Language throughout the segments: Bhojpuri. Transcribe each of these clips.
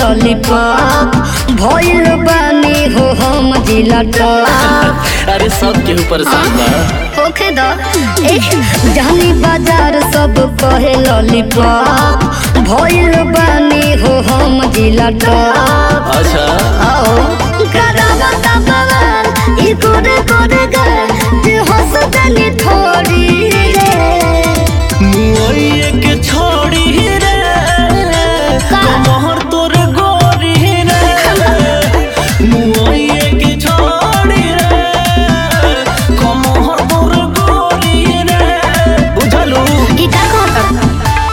लॉलीपॉप भइल बानी हो हम जिला टॉप अरे सब केहू परेशान बा होखे द ए जानी बाजार सब कहे लॉलीपॉप भइल बानी हो हम जिला टॉप अच्छा आओ करावा तबवाल ई कोरे कोरे गल जे हंस दनी थोड़ी रे मुआइए के छोड़ी रे का? मोहर तोर गोरी रे मुआइए के छोड़ी रे मोहर तोर गोरी रे बुझलू ई का कहत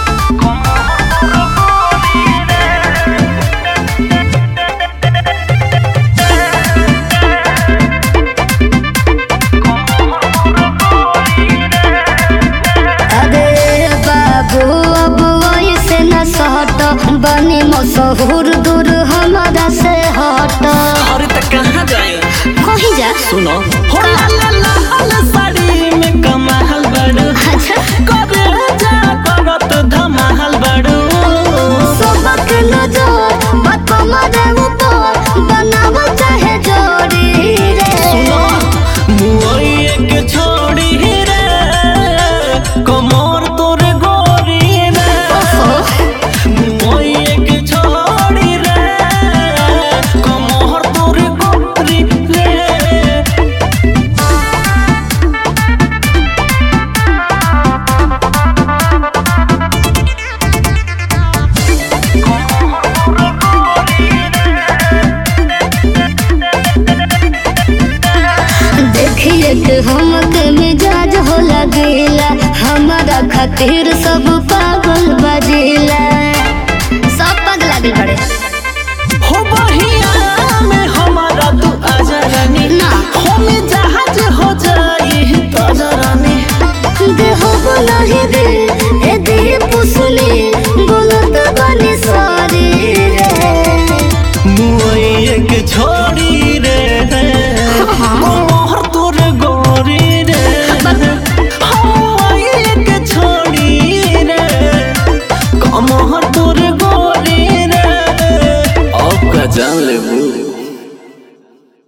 अरे बाबू अब ऐसे न सहट बनी मशहूर दूर हमारा से हट अरे त कहाँ जाए कहीं जा सुनो हो ला ला ला ला साड़ी में कमाल बड़ू अच्छा करे जा करत धमाल बड़ू सबक नजर बात हमारे ऊपर बनाव चाहे जोड़ी रे सुनो मुआइए के छोड़ी रे कमर तोर गोरी रे मुआइए के छोड़ी रे कमर तोर गोरी रे देखिए कि हमके मिजाज हो लगेला हमारा खातिर सब